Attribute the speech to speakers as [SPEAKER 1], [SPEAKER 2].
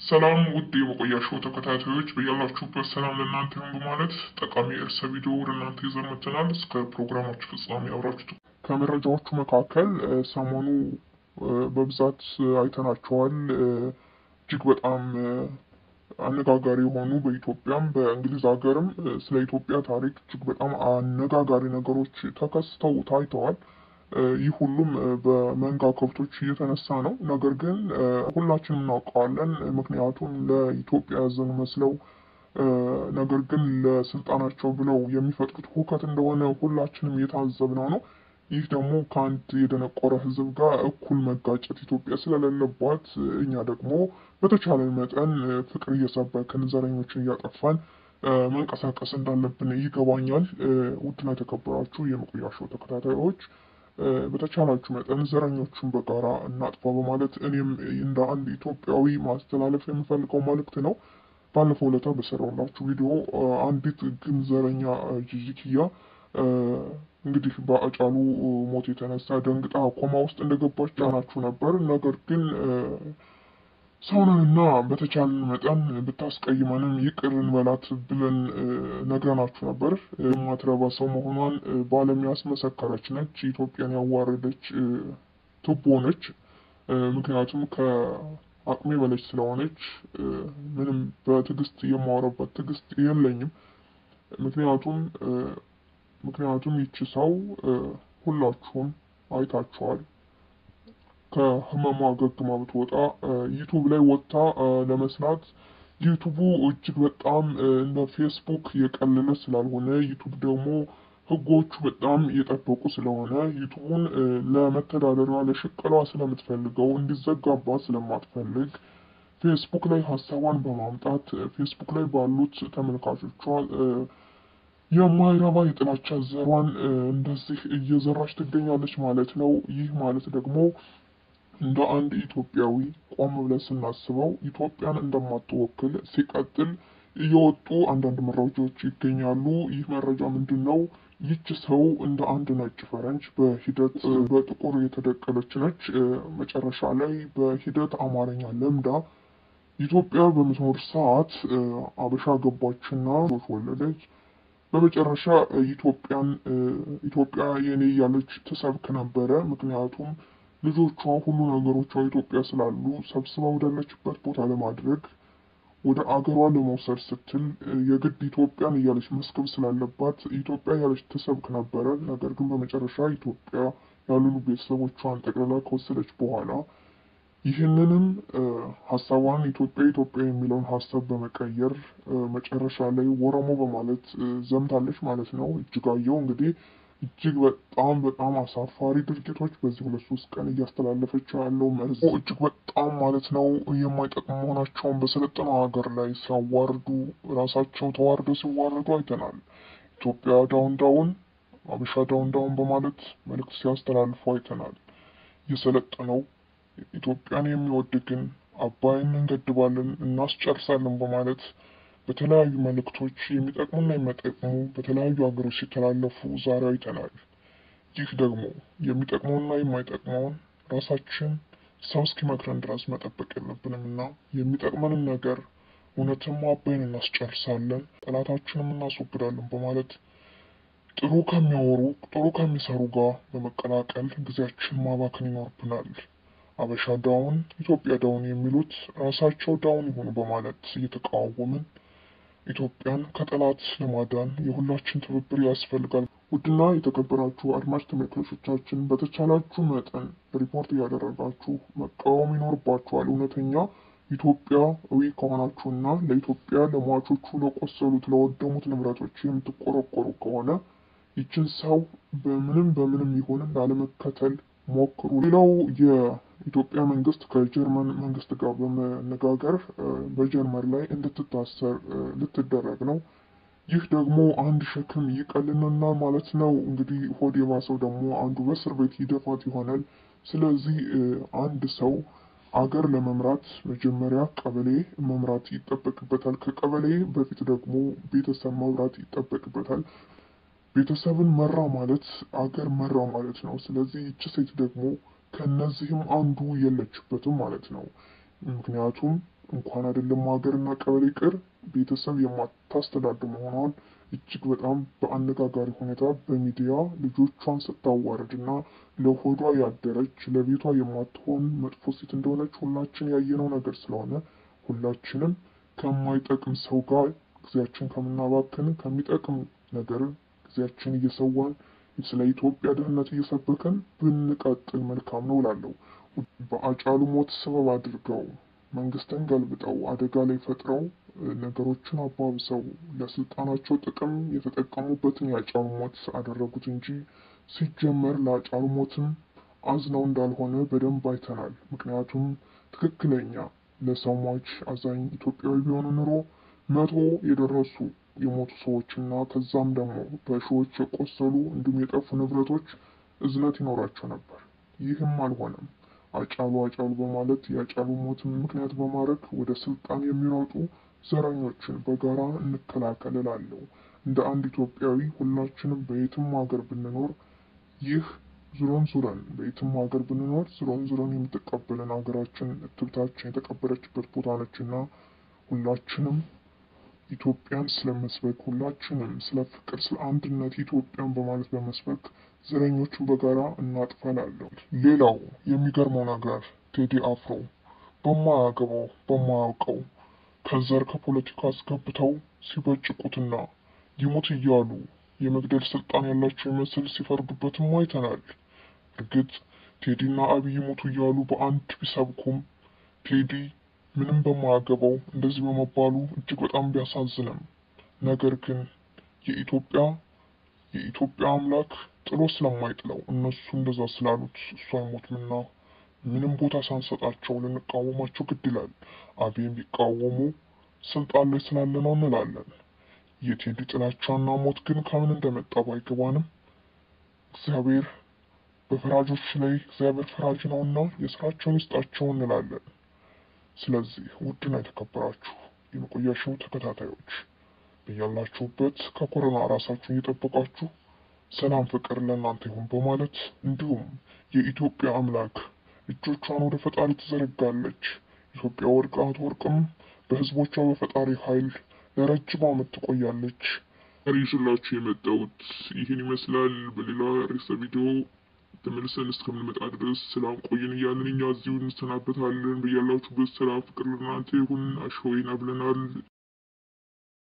[SPEAKER 1] ሰላም ውድ የመቆያ ሾው ተከታታዮች በያላችሁበት ሰላም ለእናንተ ይሁን በማለት ጠቃሚ ርዕሰ ቪዲዮ ወደ እናንተ ይዘን መጥተናል። እስከ ፕሮግራማችሁ ፍጻሜ አብራችሁ ከመረጃዎቹ መካከል ሰሞኑ በብዛት አይተናቸዋል። እጅግ በጣም አነጋጋሪ የሆኑ በኢትዮጵያም በእንግሊዝ ሀገርም ስለ ኢትዮጵያ ታሪክ እጅግ በጣም አነጋጋሪ ነገሮች ተከስተው ታይተዋል። ይህ ሁሉም በመንጋ ከብቶች እየተነሳ ነው። ነገር ግን ሁላችንም እናውቀዋለን። ምክንያቱም ለኢትዮጵያ ሕዝብ መስለው ነገር ግን ለስልጣናቸው ብለው የሚፈጥሩት ሁከት እንደሆነ ሁላችንም እየታዘብነው ነው። ይህ ደግሞ ከአንድ የደነቆረ ሕዝብ ጋር እኩል መጋጨት ኢትዮጵያ ስለሌለባት እኛ ደግሞ በተቻለን መጠን ፍቅር እየሰበክን ዘረኞችን እያጠፋን መንቀሳቀስ እንዳለብን ይገባኛል። ውድና የተከበራችሁ የመቆያ ሾው ተከታታዮች በተቻላችሁ መጠን ዘረኞቹን በጋራ እናጥፋ በማለት እኔም እንደ አንድ ኢትዮጵያዊ ማስተላለፍ የምፈልገው መልእክት ነው። ባለፈው ዕለት በሰራሁላችሁ ቪዲዮ አንዲት ግን ዘረኛ ጂጂኪያ እንግዲህ በአጫሉ ሞት የተነሳ ደንግጣ ኮማ ውስጥ እንደገባች ጫናችሁ ነበር። ነገር ግን ሰውነንና በተቻለን መጠን ብታስቀይመንም ይቅር እንበላት ብለን ነግረናችሁ ነበር። የማትረባ ሰው መሆኗን በዓለም ያስመሰከረች ነች። ኢትዮጵያን ያዋረደች ቱቦ ነች። ምክንያቱም ከአቅሜ በለች ስለሆነች ምንም በትዕግስት የማወራበት ትዕግስት የለኝም። ምክንያቱም ምክንያቱም ይቺ ሰው ሁላችሁም አይታችኋል። ከህመሟ አገግማ ብትወጣ ዩቱብ ላይ ወጥታ ለመስራት ዩቱቡ እጅግ በጣም እንደ ፌስቡክ የቀለለ ስላልሆነ ዩቱብ ደግሞ ህጎቹ በጣም የጠበቁ ስለሆነ ዩቱቡን ለመተዳደሪያ ለሽቀሏ ስለምትፈልገው እንዲዘጋባት ስለማትፈልግ ፌስቡክ ላይ ሀሳቧን በማምጣት ፌስቡክ ላይ ባሉት ተመልካቾቿ የማይረባ የጥላቻ ዘሯን እንደዚህ እየዘራች ትገኛለች ማለት ነው። ይህ ማለት ደግሞ እንደ አንድ ኢትዮጵያዊ ቆም ብለን ስናስበው ኢትዮጵያን እንደማትወክል ሲቀጥል እየወጡ አንዳንድ መረጃዎች ይገኛሉ። ይህ መረጃ ምንድን ነው? ይች ሰው እንደ አንድ ነጭ ፈረንጅ በሂደት በጥቁር የተደቀለች ነች። መጨረሻ ላይ በሂደት አማርኛ ለምዳ ኢትዮጵያ በምትኖር ሰዓት አበሻ ገባችና ልጆች ወለደች። በመጨረሻ ኢትዮጵያን ኢትዮጵያ የኔ እያለች ትሰብክ ነበረ። ምክንያቱም ልጆቿ ሁሉ ነገሮቿ ኢትዮጵያ ስላሉ ሰብስባ ወዳለችበት ቦታ ለማድረግ ወደ አገሯ ለመውሰድ ስትል የግድ ኢትዮጵያን እያለች መስከብ ስላለባት ኢትዮጵያ እያለች ትሰብክ ነበረ። ነገር ግን በመጨረሻ ኢትዮጵያ ያሉ ቤተሰቦቿን ጠቅልላ ከወሰደች በኋላ ይህንንም ሀሳቧን ኢትዮጵያ ኢትዮጵያ የሚለውን ሀሳብ በመቀየር መጨረሻ ላይ ወረሞ በማለት ዘምታለች ማለት ነው። እጅጋየሁ እንግዲህ እጅግ በጣም በጣም አሳፋሪ ድርጊቶች በዚህ ሁለት ሶስት ቀን እያስተላለፈች ያለው መርዝ እጅግ በጣም ማለት ነው የማይጠቅሙ መሆናቸውን በሰለጠነው ሀገር ላይ ሲያዋርዱ ራሳቸው ተዋርደው ሲዋረዱ አይተናል። ኢትዮጵያ ዳውን ዳውን፣ አበሻ ዳውን ዳውን በማለት መልእክት ሲያስተላልፉ አይተናል። የሰለጠነው ኢትዮጵያን የሚወድ ግን አባይን እንገድባለን እናስጨርሳለን በማለት በተለያዩ መልእክቶች የሚጠቅሙና የማይጠቅሙ በተለያዩ ሀገሮች ሲተላለፉ ዛሬ አይተናል። ይህ ደግሞ የሚጠቅመውና የማይጠቅመውን ራሳችን ሰው እስኪመክረን ድረስ መጠበቅ የለብንም እና የሚጠቅመንን ነገር እውነትም አባይን እናስጨርሳለን፣ ጠላታችንም እናስወግዳለን በማለት ጥሩ ከሚያወሩ ጥሩ ከሚሰሩ ጋር በመቀላቀል ጊዜያችን ማባከን ይኖርብናል። አበሻ ዳውን፣ ኢትዮጵያ ዳውን የሚሉት ራሳቸው ዳውን ይሆኑ በማለት እየተቃወምን ኢትዮጵያን ከጠላት ለማዳን የሁላችን ትብብር ያስፈልጋል። ውድና የተከበራችሁ አድማጭ ተመልካቾቻችን በተቻላችሁ መጠን ሪፖርት እያደረጋችሁ መቃወም ይኖርባችኋል። እውነተኛ ኢትዮጵያዊ ከሆናችሁና ለኢትዮጵያ ለሟቾቹ፣ ለቆሰሉት፣ ለወደሙት ንብረቶች የምትቆረቆሩ ከሆነ ይችን ሰው በምንም በምንም ይሁን ላለመከተል ሞክሩ። ሌላው የኢትዮጵያ መንግስት ከጀርመን መንግስት ጋር በመነጋገር በጀርመን ላይ እንድትታሰር ልትደረግ ነው። ይህ ደግሞ አንድ ሸክም ይቀልልናል ማለት ነው። እንግዲህ ሆድ የባሰው ደግሞ አንዱ በእስር ቤት ይደፋት ይሆናል። ስለዚህ አንድ ሰው አገር ለመምራት መጀመሪያ ቀበሌ መምራት ይጠበቅበታል። ከቀበሌ በፊት ደግሞ ቤተሰብ መምራት ይጠበቅበታል። ቤተሰብን መራ ማለት አገር መራ ማለት ነው። ስለዚህ ይቺ ሴት ደግሞ ከነዚህም አንዱ የለችበትም ማለት ነው። ምክንያቱም እንኳን አይደለም ሀገርና ቀበሌ ቅር ቤተሰብ የማታስተዳድር መሆኗን እጅግ በጣም በአነጋጋሪ ሁኔታ በሚዲያ ልጆቿን ስታዋርድና ለሆዷ ያደረች ለቤቷ የማትሆን መጥፎ ሴት እንደሆነች ሁላችን ያየነው ነገር ስለሆነ ሁላችንም ከማይጠቅም ሰው ጋር ጊዜያችን ከምናባክን ከሚጠቅም ነገር ጊዜያችን እየሰዋን ስለ ኢትዮጵያ ደህንነት እየሰበከን ብንቀጥል መልካም ነው እላለሁ። በአጫሉ ሞት ሰበብ አድርገው መንግስትን ገልብጠው አደጋ ላይ ፈጥረው ነገሮችን አባብሰው ለስልጣናቸው ጥቅም የተጠቀሙበትን የአጫሉ ሞት አደረጉት እንጂ ሲጀመር ለአጫሉ ሞትም አዝነው እንዳልሆነ በደንብ አይተናል። ምክንያቱም ትክክለኛ ለሰው ሟች አዛኝ ኢትዮጵያዊ ቢሆኑ ኑሮ መቶ የደረሱ የሞቱ ሰዎችና ከዛም ደግሞ በሺዎች የቆሰሉ እንዲሁም የጠፉ ንብረቶች እዝነት ይኖራቸው ነበር። ይህም አልሆነም። አጫሉ አጫሉ በማለት የአጫሉ ሞትን ምክንያት በማድረግ ወደ ስልጣን የሚሮጡ ዘረኞችን በጋራ እንከላከል እላለሁ። እንደ አንድ ኢትዮጵያዊ ሁላችንም በየትም ሀገር ብንኖር ይህ ዙረን ዙረን በየትም ሀገር ብንኖር ዙረን ዙረን የምትቀበለን ሀገራችን እትብታችን የተቀበረችበት ቦታ ነችና ሁላችንም ኢትዮጵያን ስለመስበክ ሁላችንም ስለ ፍቅር፣ ስለ አንድነት ኢትዮጵያን በማለት በመስበክ ዘረኞቹን በጋራ እናጥፋላለሁ። ሌላው የሚገርመው ነገር ቴዲ አፍሮ በማያገባው በማያውቀው ከዘር ከፖለቲካ አስገብተው ሲበጭቁትና ይሙት እያሉ የመግደል ስልጣን ያላቸው ይመስል ሲፈርዱበትም አይተናል። እርግጥ ቴዲና አብይ ይሙቱ እያሉ በአንድ ቢሰብኩም ቴዲ ምንም በማያገባው እንደዚህ በመባሉ እጅግ በጣም ቢያሳዝንም ነገር ግን የኢትዮጵያ የኢትዮጵያ አምላክ ጥሎ ስለማይጥለው እነሱ እንደዛ ስላሉት እሱ አይሞትምና ምንም ቦታ ሳንሰጣቸው ልንቃወማቸው ግድ ይላል። አብይን ቢቃወሙ ስልጣን ላይ ስላለ ነው እንላለን። የቴዲ ጥላቻና ሞት ግን ከምን እንደመጣ ባይገባንም እግዚአብሔር በፈራጆች ላይ እግዚአብሔር ፈራጅ ነውና የስራቸውን ይስጣቸው እንላለን። ስለዚህ ውድና የተከበራችሁ የመቆያ ሾው ተከታታዮች በያላችሁበት ከኮሮና ራሳችሁን እየጠበቃችሁ ሰላም ፍቅር ለእናንተ ይሁን በማለት እንዲሁም የኢትዮጵያ አምላክ እጆቿን ወደ ፈጣሪ ትዘረጋለች። ኢትዮጵያ ወድቃ አትወድቅም። በህዝቦቿ በፈጣሪ ኃይል ለረጅም ዓመት ትቆያለች። ይዤላችሁ የመጣሁት ይህን ይመስላል። በሌላ ርዕሰ ቪዲዮ ተመልሰን እስከምንመጣ ድረስ ሰላም ቆይን እያልን እኛ እዚሁ እንሰናበታለን። በያላችሁበት ሰላም ፍቅር ለእናንተ ይሁን። አሸወይና ብለናል።